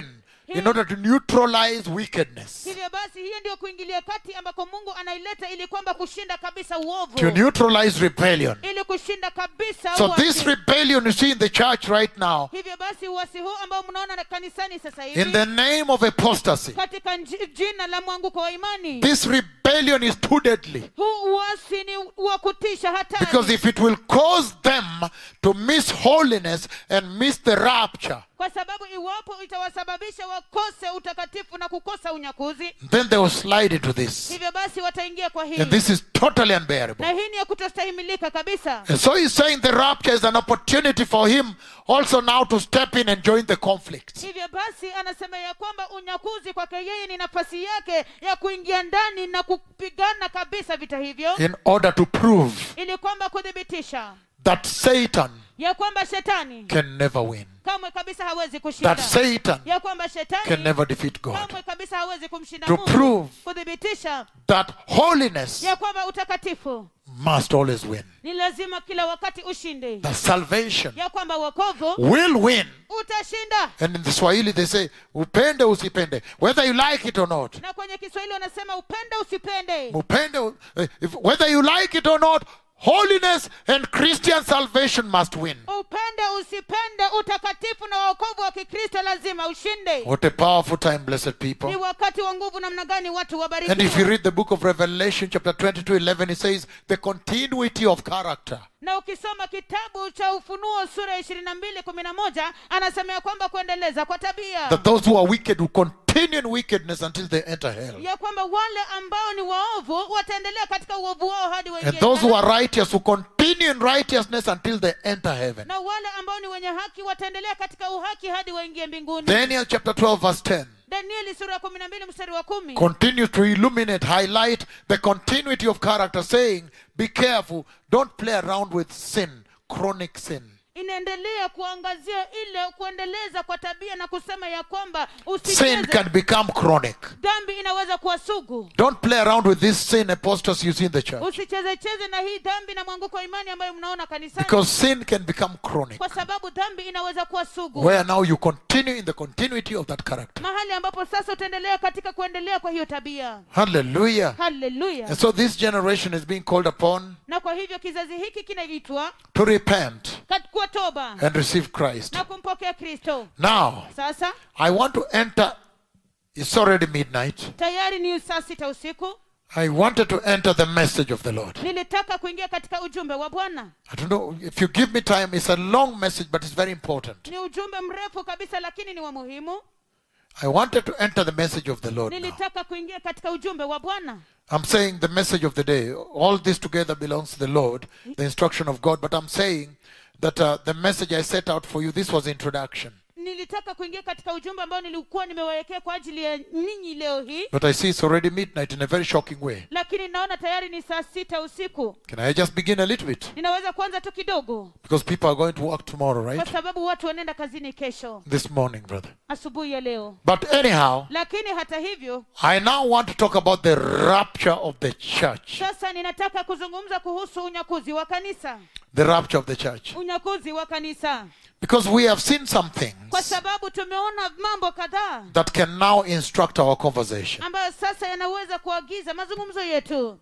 in order to neutralize wickedness, hivyo basi hiyo ndio kuingilia kati ambako mungu anaileta ili kwamba kushinda kabisa uovu to neutralize rebellion. ili kushinda kabisa So uasi. this rebellion you see in the church right now, hivyo basi uasi huu ambao mnaona na kanisani sasa hivi in the name of apostasy, katika nji- jina la mwanguko wa imani this rebellion is too deadly. huu uasi ni wa kutisha Because hatari if it will cause them to miss holiness and miss the rapture, kwa sababu iwapo itawasababisha wakose utakatifu na kukosa unyakuzi then they will slide into this. hivyo basi wataingia kwa hii And this is totally unbearable. na hii ni ya kutostahimilika kabisa And so he's saying the rapture is an opportunity for him also now to step in and join the conflict. hivyo basi anasema ya kwamba unyakuzi kwake yeye ni nafasi yake ya kuingia ndani na kupigana kabisa vita hivyo In order to prove ili kwamba kuthibitisha that Satan ya kwamba shetani can never win. kamwe kabisa hawezi kushinda That Satan ya kwamba can shetani never defeat God. kamwe kabisa hawezi kumshinda To mungu prove kuthibitisha that holiness ya kwamba utakatifu must always win. ni lazima kila wakati ushinde That salvation ya kwamba wokovu will win. utashinda And in the Swahili they say, upende usipende, whether you like it or not. na kwenye kiswahili wanasema upende usipende Upende, eh, if, whether you like it or not, holiness and Christian salvation must win. upende usipende utakatifu na wokovu wa kikristo lazima ushinde What a powerful time, blessed people. ni wakati wa nguvu namna gani watu And if you wabarikiwa read the book of Revelation, chapter 22, 11, it says the continuity of character. na ukisoma kitabu cha ufunuo sura ya ishirini na mbili kumi na moja anasema ya kwamba kuendeleza kwa tabia That those who are wicked will continue in wickedness until they enter hell. ya kwamba wale ambao ni waovu wataendelea katika uovu wao hadi And waingie those who jehanamu. are righteous will continue in righteousness until they enter heaven. na wale ambao ni wenye haki wataendelea katika uhaki hadi waingie mbinguni Daniel chapter 12, verse 10 danieli sura ya kumi na mbili mstari wa kumi continues to illuminate, highlight the continuity of character, saying, Be careful, don't play around with sin, chronic sin. inaendelea kuangazia ile kuendeleza kwa tabia na kusema ya kwamba Sin usicheze can become chronic. dhambi inaweza kuwa sugu Don't play around with this sin apostasy you see in the church. usichezecheze na hii dhambi na mwanguko wa imani ambayo mnaona kanisani Because sin can become chronic. kwa sababu dhambi inaweza kuwa sugu Where now you continue in the continuity of that character. mahali ambapo sasa utaendelea katika kuendelea kwa hiyo tabia Hallelujah. haleluya And so this generation is being called upon na kwa hivyo kizazi hiki kinaitwa to repent kat- kwa toba and receive Christ. na kumpokea kristo Now, sasa I want to enter. It's already midnight. tayari ni saa sita usiku I wanted to enter the message of the Lord. nilitaka kuingia katika ujumbe wa bwana I don't know if you give me time. It's a long message, but it's very important. ni ujumbe mrefu kabisa lakini ni wa muhimu I wanted to enter the message of the Lord. Now. nilitaka kuingia katika ujumbe wa bwana I'm saying the message of the day. All this together belongs to the Lord, the instruction of God. But I'm saying that uh, the message I set out for you, this was introduction. nilitaka kuingia katika ujumbe ambao nilikuwa nimewawekea kwa ajili ya ninyi leo hii But I see it's already midnight in a very shocking way. lakini naona tayari ni saa sita usiku Can I just begin a little bit? ninaweza kuanza tu kidogo Because people are going to work tomorrow, kwa right? sababu watu wanaenda kazini kesho This morning, brother. asubuhi ya leo But anyhow, lakini hata hivyo I now want to talk about the rapture of the church. sasa ninataka kuzungumza kuhusu unyakuzi wa kanisa The rapture of the church. unyakuzi wa kanisa Because we have seen some kwa things sababu tumeona mambo kadhaa that can now instruct our conversation. ambayo sasa yanaweza kuagiza mazungumzo yetu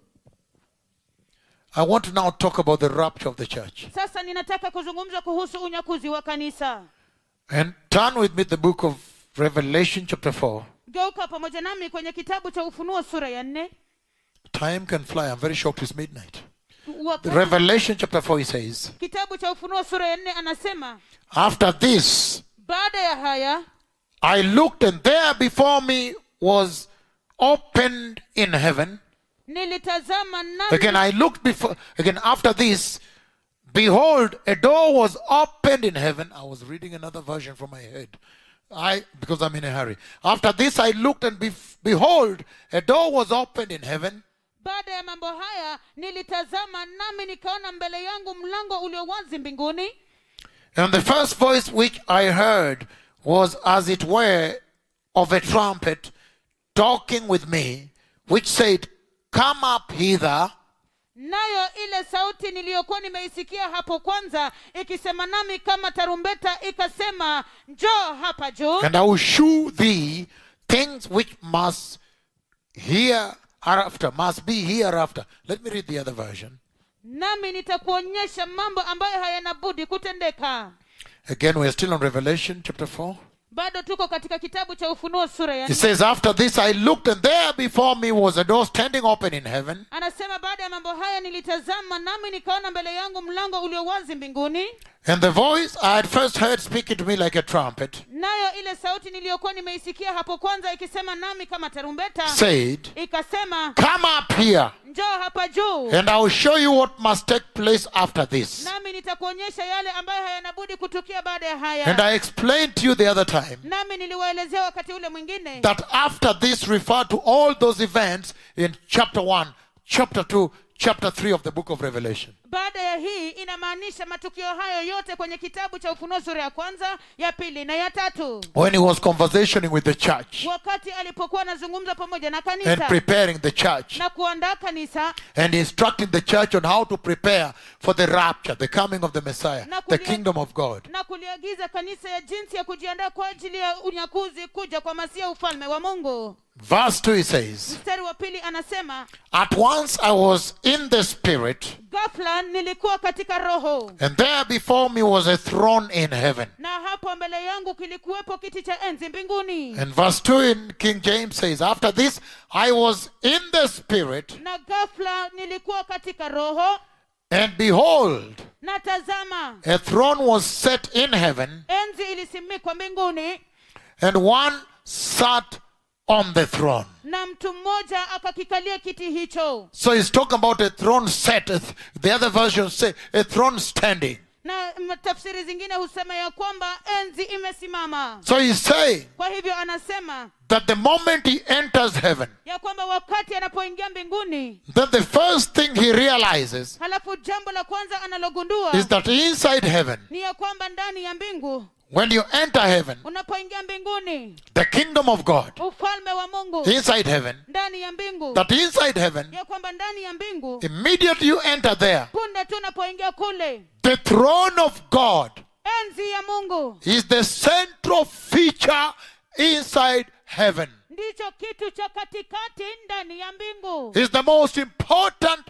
I want to now talk about the rapture of the church. sasa ninataka kuzungumza kuhusu unyakuzi wa kanisa And turn with me the book of Revelation, chapter 4. geuka pamoja nami kwenye kitabu cha ufunuo sura ya nne Time can fly. I'm very shocked it's midnight. Wakati- Revelation, chapter 4, he says, kitabu cha ufunuo sura ya nne anasema After this, baada ya haya I looked, and there before me was opened in heaven. nilitazama nami Again, I looked before, again, after this, behold, a door was opened in heaven. I was reading another version from my head. I, because I'm in a hurry. After this, I looked, and bef- behold, a door was opened in heaven. baada ya mambo haya nilitazama nami nikaona mbele yangu mlango ulio wazi mbinguni And the first voice which I heard was as it were of a trumpet talking with me, which said, Come up hither, nayo ile sauti niliyokuwa nimeisikia hapo kwanza ikisema nami kama tarumbeta ikasema njoo hapa juu and I will shew thee things which must hereafter, must be hereafter. Let me read the other version. nami nitakuonyesha mambo ambayo hayana budi kutendeka Again, we are still on Revelation chapter 4. bado tuko katika kitabu cha ufunuo sura ya It nne. says, After this I looked, and there before me was a door standing open in heaven. anasema baada ya mambo haya nilitazama nami nikaona mbele yangu mlango ulio wazi mbinguni And the voice I had first heard speaking to me like a trumpet nayo ile sauti niliyokuwa nimeisikia hapo kwanza ikisema nami kama tarumbeta said, ikasema Come up here, njoo hapa juu and I will show you what must take place after this. nami nitakuonyesha yale ambayo hayanabudi kutukia baada ya And haya I explained to you the other time nami niliwaelezea wakati ule mwingine that after this refer to all those events in chapter 1, chapter 2, chapter 3 of the book of Revelation. baada ya hii inamaanisha matukio hayo yote kwenye kitabu cha ufunuo sura ya kwanza ya pili na ya tatu When he was conversationing with the church wakati alipokuwa anazungumza pamoja na and kanisa preparing the church na kuandaa kanisa and instructing the church on how to prepare for the rapture, the coming of the Messiah, Na the kulia- kingdom of God. na kuliagiza kanisa ya jinsi ya kujiandaa kwa ajili ya unyakuzi kuja kwa masia ufalme wa mungu Verse 2 he says, mstari wa pili anasema At once I was in the Spirit, ghafla nilikuwa katika roho and there before me was a throne in heaven. na hapo mbele yangu kilikuwepo kiti cha enzi mbinguni And verse 2 in King James says, After this I was in the Spirit, na ghafla nilikuwa katika roho and behold, na tazama a throne was set in heaven, enzi ilisimikwa mbinguni and one sat on the throne. na mtu mmoja akakikalia kiti hicho So he's talking about a throne set. a th- The other versions say a throne standing. na m- tafsiri zingine husema ya kwamba enzi imesimama So he's saying kwa hivyo anasema that the moment he enters heaven, ya kwamba wakati anapoingia mbinguni then the first thing he realizes halafu jambo la kwanza analogundua is that inside heaven, ni ya kwamba ndani ya mbingu when you enter heaven, unapoingia mbinguni the kingdom of God, ufalme wa mungu inside heaven, ndani ya mbingu that inside heaven, ya kwamba ndani ya mbingu immediately you enter there, punde tu unapoingia kule the throne of God enzi ya mungu is the central feature inside heaven. ndicho kitu cha katikati ndani ya mbingu Is the most important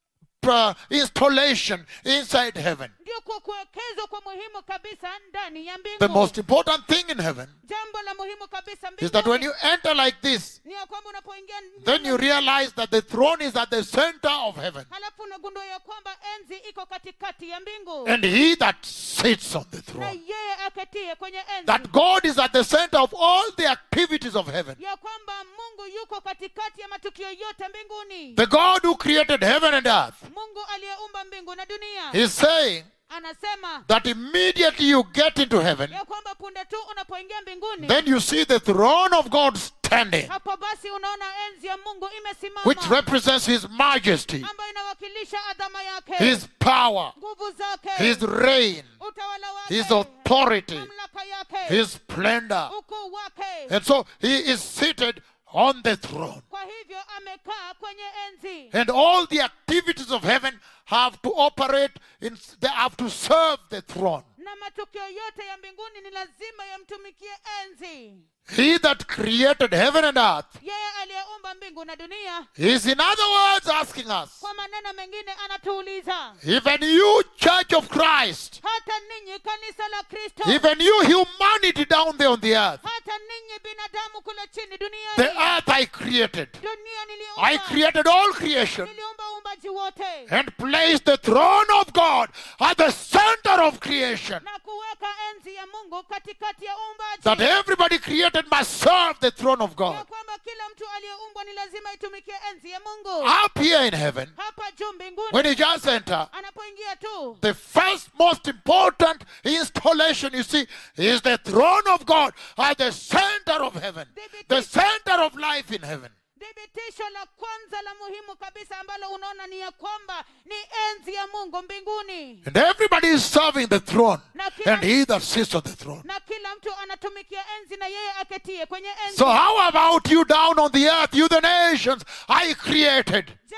uh, installation inside heaven. ndio kwa kuwekezwa kwa muhimu kabisa ndani ya The mbingu most important thing in heaven jambo la muhimu kabisa is that when mbinguni you enter like this, ni ya kwamba unapoingia then you realize that the throne is at the center of heaven. halafu unagundua ya kwamba enzi iko katikati ya mbingu And he that sits on the na throne, yeye aketie kwenye enzi that God is at the center of all the activities of heaven. ya kwamba mungu yuko katikati ya matukio yote mbinguni The God who created heaven and earth mungu aliyeumba mbingu na dunia is saying anasema that immediately you get into heaven, ya kwamba punde tu unapoingia mbinguni then you see the throne of God standing, hapo basi unaona enzi ya mungu which imesimama represents his majesty, ambayo inawakilisha adhama yake his power, nguvu zake his reign, utawala wake his authority, mamlaka yake his splendor. ukuu wake And so he is seated on the throne. kwa hivyo amekaa kwenye enzi And all the activities of heaven have to operate in they have to serve the throne. na matukio yote ya mbinguni ni lazima yamtumikie enzi He that created heaven and earth yeye aliyeumba mbingu na dunia is in other words asking us, kwa maneno mengine anatuuliza even you church of Christ, hata ninyi kanisa la kristo even you humanity down there on the earth, hata ninyi binadamu kule chini the duniani earth I created. dunia I niliumba created all creation niliumba uumbaji wote and placed the throne of God at the center of creation. na kuweka enzi ya mungu katikati ya That uumbaji everybody created must serve the throne of ya God. kwamba kila mtu aliyeumbwa ni lazima itumikie enzi ya mungu Up here in heaven, hapa juu mbinguni when you just enter, anapoingia tu the first most important installation you see is the throne of God at the center of heaven, the center of life in heaven. thibitisho la kwanza la muhimu kabisa ambalo unaona ni ya kwamba ni enzi ya mungu mbinguni And everybody is serving the throne, Na kila- and he that sits on the throne. na kila mtu anatumikia enzi na yeye aketie kwenye enzi So, how about you down on the earth, you the nations I created? je ni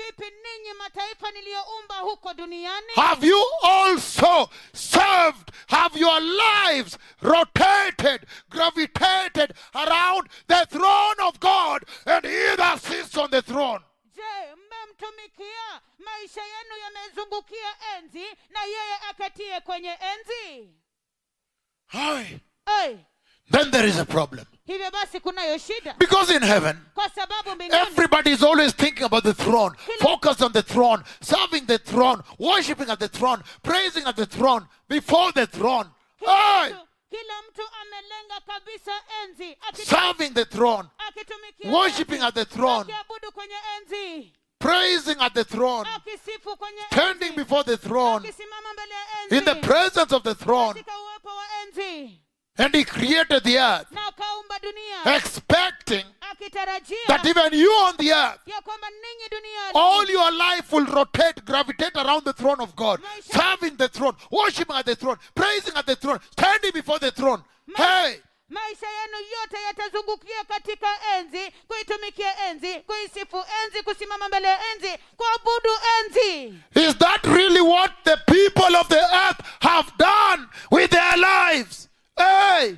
vipi ninyi mataifa niliyoumba huko duniani Have you also served? Have your lives rotated, gravitated around the throne of God and He that sits on the throne? je mmemtumikia maisha yenu yamezungukia enzi na yeye akatie kwenye enzi Aye. Ai, Then there is a problem. hivyo basi kunayo shida Because in heaven, kwa sababu mbinguni everybody is always thinking about the throne, focused on the throne, serving the throne, worshiping at the throne, praising at the throne, before the throne. kila Aye. mtu, kila mtu amelenga kabisa enzi akit- Serving the throne, akitumikia worshiping enzi, at the throne, akiabudu kwenye enzi praising at the throne, akisifu kwenye standing enzi, before the throne, akisimama mbele ya enzi in the presence of the throne. katika uwepo wa enzi And he created the earth, na akaumba dunia expecting akitarajia that even you on the earth, ya kwamba ninyi duniani all your life will rotate, gravitate around the throne of God, serving the throne, worshiping at the throne, praising at the throne, standing before the throne. Hey, maisha yenu yote yatazungukia katika enzi kuitumikia enzi kuisifu enzi kusimama mbele ya enzi kuabudu enzi is that really what the people of the earth have done with their lives? Hey,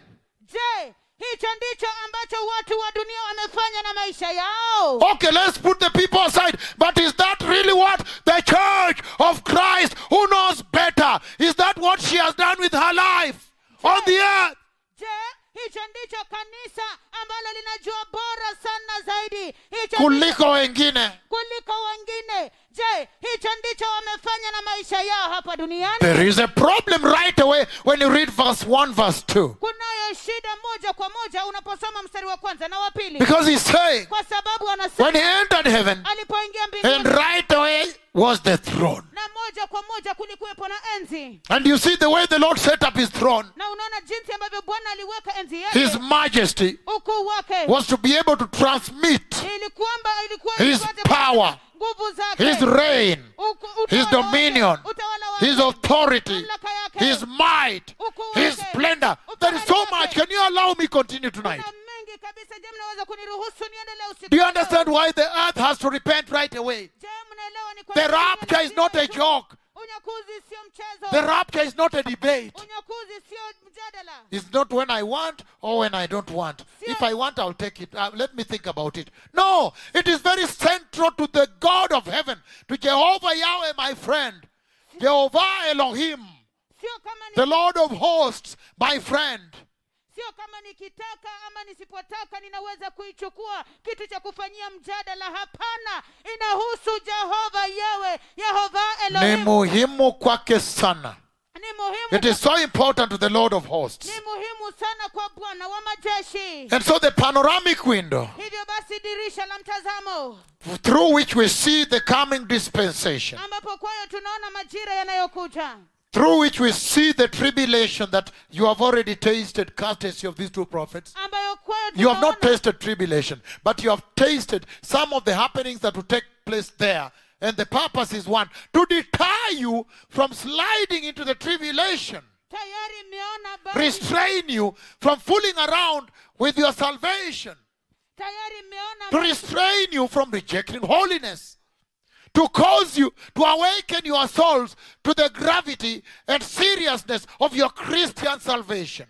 je hicho ndicho ambacho watu wa dunia wamefanya na maisha yao okay, let's put the people aside. But is that really what the church of Christ, who knows better, is that what she has done with her life on the earth? je hicho ndicho kanisa ambalo linajua bora sana zaidi hicho ndicho kuliko wengine kuliko wengine je hicho ndicho wamefanya na maisha yao hapa duniani there is a problem right away when you read verse 1 verse 2 kunayo shida moja kwa moja unaposoma mstari wa kwanza na wa pili because he's saying kwa sababu when anasema he entered heaven alipoingia and mbinguni right away was the throne na moja kwa moja kulikuwepo na enzi and you see the way the lord set up his throne na unaona jinsi ambavyo bwana aliweka enzi his yake majesty ukuu wake was to be able to transmit ili kwamba ilikuwa his ipate power nguvu zake his reign uku- his utawala wake, dominion utawala wake, his authority mamlaka yake, his might ukuu his wake, splendor there is so ufahari much wake. can you allow me continue tonight Kuna mengi kabisa je mnaweza kuniruhusu niendelee usiku do you wa understand leo? why the earth has to repent right away je mnaelewa ni kwa The nini rapture is not a unyakuzi- joke. unyakuzi sio mchezo The rapture is not a debate. unyakuzi sio mjadala It's not when I want or when I don't want. If I want, I'll take it. Uh, let me think about it. No, it is very central to the God of heaven, to Jehovah Yahweh, my friend. Jehovah Elohim, sio kama ni the Lord of hosts, my friend. sio kama nikitaka ama nisipotaka ninaweza kuichukua kitu cha kufanyia mjadala hapana inahusu jehova yewe yehova Ni elohim muhimu kwake sana. ni muhimu It is so important to the Lord of hosts. ni muhimu sana kwa bwana wa majeshi And so the panoramic window hivyo basi dirisha la mtazamo through which we see the coming dispensation ambapo kwayo tunaona majira yanayokuja through which we see the tribulation that you have already tasted, courtesy of these two prophets. ambayo kwayo You have not tunaona tasted tribulation, but you have tasted some of the happenings that will take place there. And the purpose is one to deter you from sliding into the tribulation, tayari mmeona baadhi restrain you from fooling around with your salvation, tayari mmeona to restrain you from rejecting holiness, to cause you to awaken your souls to the gravity and seriousness of your Christian salvation.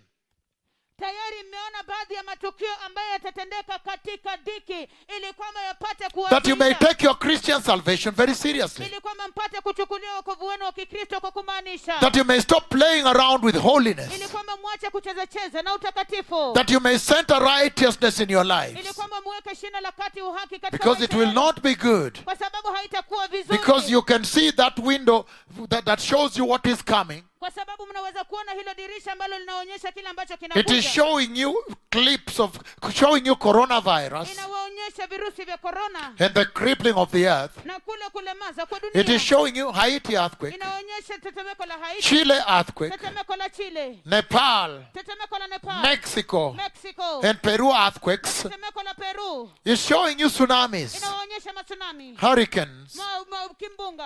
tayari mmeona baadhi ya matukio ambayo yatatendeka katika dhiki ili kwamba yapate That you may kuwatisha, take your Christian salvation very seriously. ili kwamba mpate kuchukulia wokovu wenu wa kikristo kwa kumaanisha That you may stop playing around with ili holiness. kwamba mwache kuchezacheza na utakatifu That you may center righteousness in your ili lives. kwamba muweke shina la kati uhaki katika Because it maisha will yenu. not be good. kwa sababu haitakuwa vizuri Because you can see that window that, that shows you what is coming. kwa sababu mnaweza kuona hilo dirisha ambalo linaonyesha kile ambacho It is kinakuja showing you clips of showing you coronavirus inawaonyesha virusi vya korona and the crippling of the earth. na kule kulemaza kwa It dunia is showing you Haiti earthquake, inaonyesha tetemeko la haiti Chile earthquake, tetemeko la chile Nepal, tetemeko la nepal Mexico, mexico and Peru earthquakes. tetemeko la peru It's showing you tsunamis, inawaonyesha matsunami hurricanes, ma, ma, kimbunga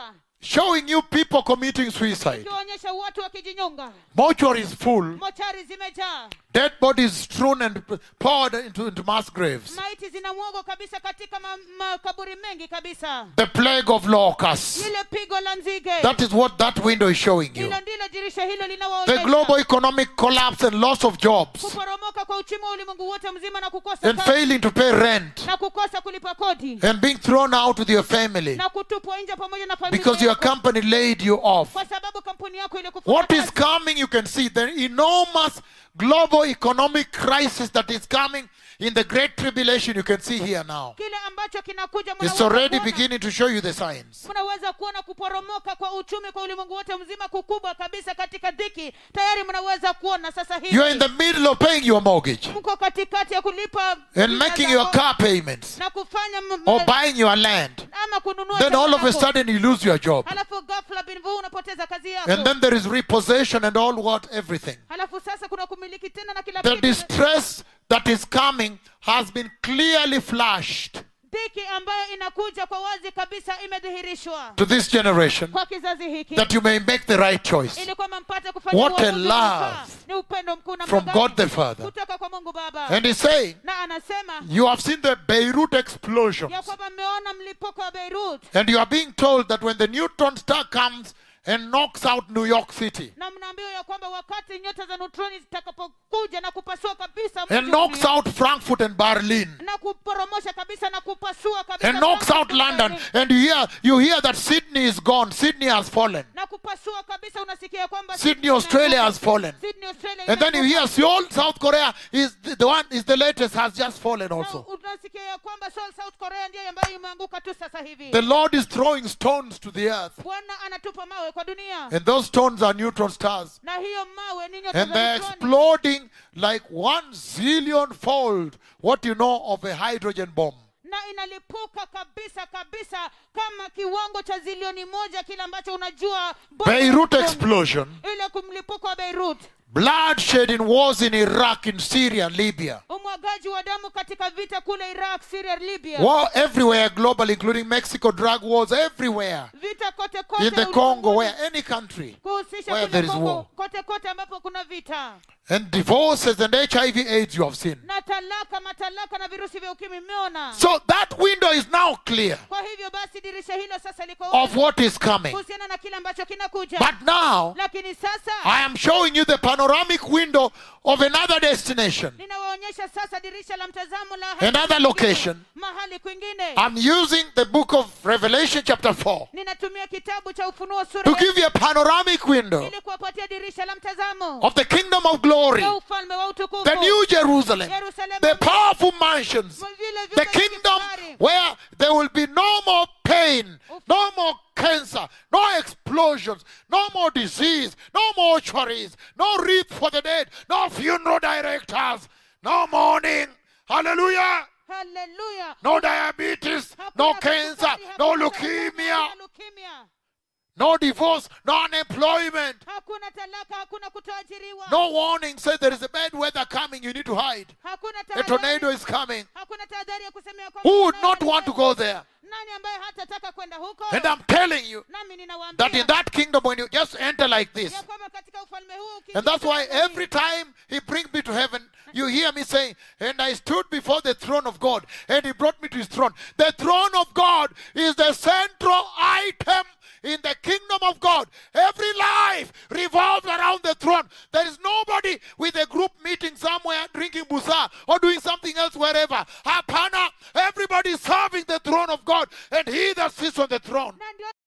showing you people committing suicide. ikiwaonyesha watu wakijinyonga Mortuary is full. mochari zimejaa Dead bodies strewn and poured into, into mass graves. maiti zinamwagwa kabisa katika ma- makaburi mengi kabisa The plague of locusts. lile pigo la nzige That is what that window is showing you. hilo ndilo dirisha hilo The linawaonyesha global economic collapse and loss of jobs kuporomoka kwa uchumi wa ulimwengu wote mzima na kukosa and kazi, failing to pay rent na kukosa kulipa kodi and being thrown out with your family na kutupwa nje pamoja na familia because your yako, company laid you off. kwa sababu kampuni yako ilikufuta What is kazi. coming, you can see the enormous global economic crisis that is coming in the Great Tribulation. You can see here now. kile ambacho kinakuja It's mnaweza already kuona- beginning to show you the signs. mnaweza kuona kuporomoka kwa uchumi kwa ulimwengu wote mzima kukubwa kabisa katika dhiki tayari mnaweza kuona sasa You are in hivi the middle of paying your mortgage mko katikati ya kulipa and bidhaa making zako your car payments na kufanya m- or m- buying your land. ama kununua Then shamba all of a lako. sudden you lose your job. halafu ghafla bin vu unapoteza kazi yako And then there is repossession and all what, everything. halafu sasa kuna kumiliki tena na kila The kitu distress that is coming has been clearly flashed dhiki ambayo inakuja kwa wazi kabisa imedhihirishwa to this generation kwa kizazi hiki that you may make the right choice ili kwamba mpate kufanya What a uamuzi unaofaa. love ni upendo mkuu na from mwangaza God the Father. kutoka kwa mungu baba And he's saying, na anasema You have seen the Beirut explosions. ya kwamba mmeona mlipuko wa beirut And you are being told that when the neutron star comes and knocks out New York City na mnaambiwa ya kwamba wakati nyota za neutroni zitakapokuja na kupasua kabisa mji and wa knocks New York, out Frankfurt and Berlin na kuporomosha kabisa na kupasua kabisa and knocks out Frankfurt na London Berlin, and you hear you hear that Sydney is gone. Sydney has fallen. na kupasua kabisa unasikia kwamba Sydney, Australia has fallen. Sydney, Australia And then you imeanguka. hear Seoul, South Korea is the, the one is the latest has just fallen Na also. unasikia ya kwamba Seoul, South Korea ndiyo ambayo imeanguka tu sasa hivi The Lord is throwing stones to the earth. bwana anatupa mawe kwa dunia And those stones are neutron stars. na hiyo mawe ni nyota And za they're neutroni. exploding like one zillion fold what you know of a hydrogen bomb. na inalipuka kabisa kabisa kama kiwango cha zilioni moja kile ambacho unajua bomba Beirut la- explosion, ile kumlipuko wa beirut bloodshed in wars in Iraq, in Syria, Libya. umwagaji wa damu katika vita kule iraq syria libya War everywhere globally, including Mexico, drug wars everywhere. vita kote kote In the Congo, ulimwenguni, where any country. kuhusisha where kule there is Kongo, war. kote kote ambapo kuna vita And divorces and HIV AIDS you have seen. na talaka matalaka na virusi vya ukimwi mmeona So that window is now clear kwa hivyo basi dirisha hilo sasa liko of wazi what is coming. kuhusiana na kile ambacho kinakuja But now, lakini sasa I am showing you the panoramic window of another destination. ninawaonyesha sasa dirisha la mtazamo la Another location. mahali kwingine I'm using the book of Revelation, chapter 4, ninatumia kitabu cha ufunuo sura to ya give you a panoramic window ili kuwapatia dirisha la mtazamo of the kingdom of glory, ya ufalme wa utukufu the new Jerusalem, Yerusalemu the mpya, powerful mansions, vile the vyumba vya kingdom kifahari, where there will be no more pain, no more cancer, no explosions, no more disease, no mortuaries, no wreath for the dead, no funeral directors, no mourning. Hallelujah. haleluya No diabetes, Hakuna no kisukari, cancer, hakuna no saratani, leukemia, hakuna leukemia. no divorce, no unemployment, hakuna talaka hakuna kutoajiriwa no warning. Say there is a bad weather coming, you need to hide. hakuna A tornado tahadhari is coming. hakuna tahadhari ya kusemea kwamba Who would kuna not want to go there? nani ambaye hatataka kwenda huko And I'm telling you nami ninawaambia that in that kingdom, when you just enter like this, ya kwamba katika ufalme huu ukiingia And that's why ndani, every time he brings me to heaven, you hear me saying, And I stood before the throne of God, and he brought me to his throne. The throne of God is the central item in the kingdom of God. Every life revolves around the throne. There is nobody with a group meeting somewhere drinking busa or doing something else wherever. Hapana, everybody is serving the throne of God, and he that sits on the throne na ndio